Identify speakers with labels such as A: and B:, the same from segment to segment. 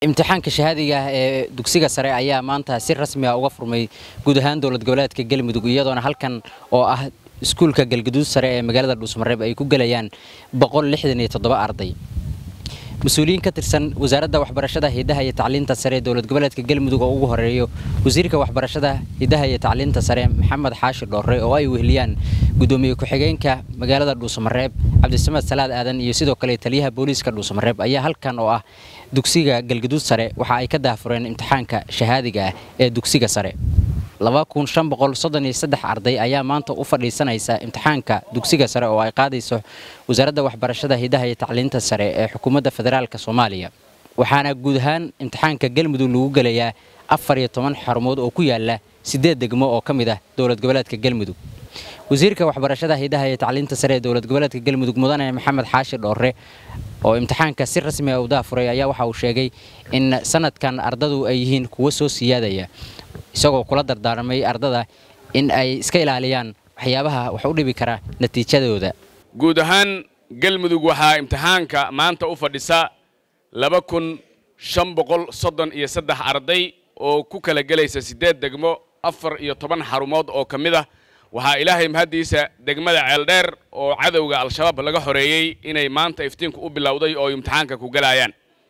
A: imtixaanka shahaadiga ah ee dugsiga sare ayaa maanta si rasmi ah uga furmay guud ahaan dowlad goboleedka galmudug iyadoona halkan oo ah iskuulka galgaduud sare ee magaalada dhuusmareeb ay ku gelayaan arday mas-uuliyiin ka tirsan wasaaradda waxbarashada hidaha iyo tacliinta sare ee dowlad goboleedka galmudug oo ugu horeeyo wasiirka waxbarashada hidaha iyo tacliinta sare maxamed xaashi dhoorre oo ay weheliyaan gudoomiye ku-xigeenka magaalada dhuusamareeb cabdisamed salaad aadan iyo sidoo kale taliyaha booliiska dhuusamareeb ayaa halkan oo ah dugsiga galgaduud sare waxa ay ka daahfureen imtixaanka shahaadiga ah ee dugsiga sare arday ayaa maanta u fadhiisanaysa imtixaanka dugsiga sare oo ay qaadayso wasaaradda waxbarashada hidaha iyo tacliinta sare ee xukuumadda federaalk soomaaliya waxaana guud ahaan imtixaanka galmudug lagu gelayaa afar iyo toban xarumood oo ku yaala siddeed degmo oo ka mid ah dowlad goboleedka galmudug wasiirka waxbarashada hidaha iyo tacliinta sare ee dowlad goboleedka galmudug mudane maxamed xaashi dhoorre oo imtixaanka si rasmi ah u daafuray ayaa waxa uu sheegay in sanadkan ardadu ay yihiin kuwo soo siyaadaya isagoo kula dardaarmay ardada in ay iska ilaaliyaan waxyaabaha wax u dhibi kara natiijadooda
B: guud ahaan galmudug waxaa imtixaanka maanta u fadhisa laba kun shan boqol soddon iyo saddex arday oo ku kala gelaysa siddeed degmo afar iyo toban xarumood oo ka mid ah waxaa ilaahay mahaddiisa degmada ceeldheer oo cadowga al-shabaab laga xoreeyey inay maanta iftiinku u bilowday oo imtixaanka ku gelaayaan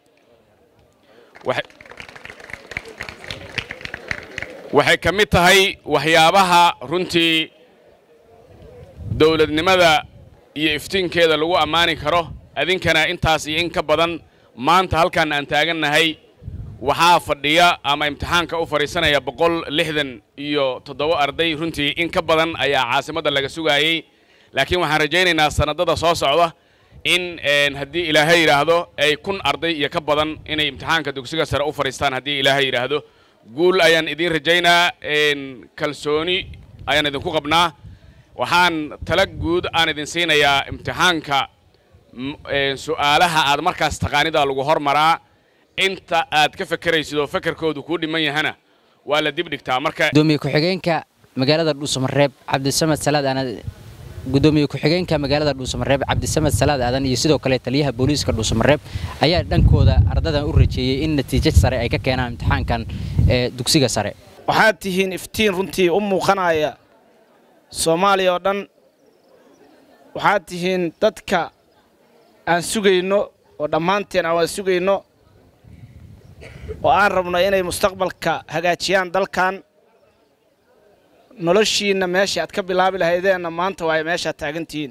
B: waxay ka mid tahay waxyaabaha runtii dowladnimada iyo iftiinkeeda lagu ammaani karo adinkana intaas iyo in ka badan maanta halkaan aan taagannahay waxaa fadhiya ama imtixaanka u fadhiisanaya boqol lixdan iyo toddoba arday runtii in ka badan ayaa caasimadda laga sugaayey laakiin waxaan rajaynaynaa sanadada soo socda in haddii ilaahay yidhaahdo ay kun arday iyo ka badan inay imtixaanka dugsiga sare u fadhiistaan haddii ilaahay yidhaahdo guul ayaan idiin rajaynaa kalsooni ayaan idinku qabnaa waxaan tala guud aan idin siinayaa imtixaanka su'aalaha aad markaas taqaanidaa lagu hormaraa inta aad ka fekeraysid oo fekerkoodu kuu dhiman yahana waa la dib dhigtaa marka
A: gudoomiye ku-xigeenka magaalada dhuusamareeb cabdisamed salaad aadan gudoomiye ku-xigeenka magaalada dhuusamareeb cabdisamed salaad aadan iyo sidoo kale taliyaha booliiska dhuusamareeb ayaa dhankooda ardadan u rajeeyey in natiijo sare ay ka keenaan imtixaankan ee dugsiga sare
C: waxaad tihiin iftiin runtii u muuqanaya soomaaliya oo dhan waxaad tihiin dadka aan sugayno oo dhammaanteen aan waan sugayno oo aan rabno inay mustaqbalka hagaajiyaan dalkan noloshiinna meeshai aad ka bilaabi lahaydeenna maanta waay meeshaad taagantihiin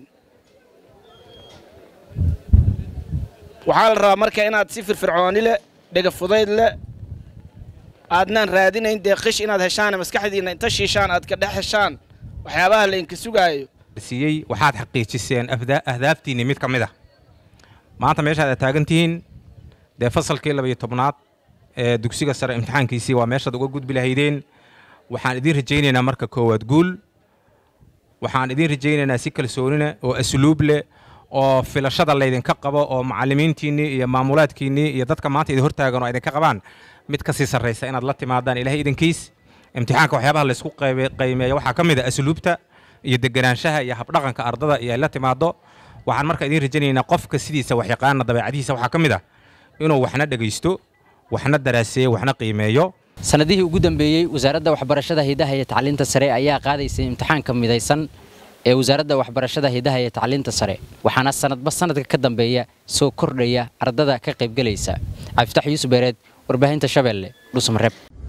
C: waxaa la rabaa marka inaad si firfircooni leh dhega fudayd leh aadnaan raadinayn dee qish inaad heshaane maskaxdiinna inta shiishaan aad ka dhex heshaan waxyaabaha laynka sugaayo
D: siiyey waxaad xaqiijiseen ahdaaftiinni mid ka mid ah maanta meeshaad aad taagan tihiin dee fasalkii labayo tobnaad ee dugsiga sare imtixaankiisii waa meeshaad uga gudbi lahaydeen waxaan idiin rajaynaynaa marka koowaad guul waxaan idiin rajaynaynaa si kalsoonina oo asluub leh oo filashada laydinka qabo oo macallimiintiinnii iyo maamulaadkiinnii iyo dadka maanta idin hortaagan oo idinka qabaan mid ka sii sarraysa inaad la timaadaan ilahay idinkiis imtixaanka waxyaabaha laysku qiimeeya waxaa ka mid a asluubta iyo deganaanshaha iyo habdhaqanka ardada iyo ay la timaado waxaan marka idiin rajaynaynaa qofka sidiisa waxyaqaana dabeecadihiisa waxaa ka mid ah inuu waxna dhegaysto waxna daraaseeyo waxna qiimeeyo
A: sanadihii ugu dambeeyey wasaaradda waxbarashada hidaha iyo tacliinta sare ayaa qaadaysay imtixaanka midaysan ee wasaaradda waxbarashada hidaha iyo tacliinta sare waxaana sanadba sanadka ka dambeeya soo kordhaya ardada ka qaybgelaysa cabdifatax yuusuf beereed warbaahinta shabeelle dhuusmareeb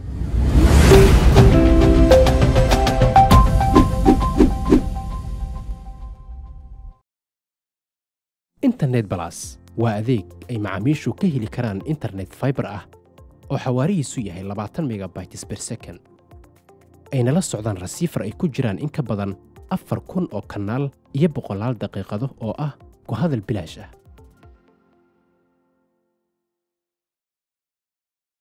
E: internet balas waa adeeg ay macaamiishu ka heli karaan internet faibar ah oo xawaarihiisu yahay labaatan megabytes ber second ayna la socdaan rasiifar ay ku jiraan in ka badan afar kun oo kanaal iyo boqolaal daqiiqado oo ah ku hadal bilaash ah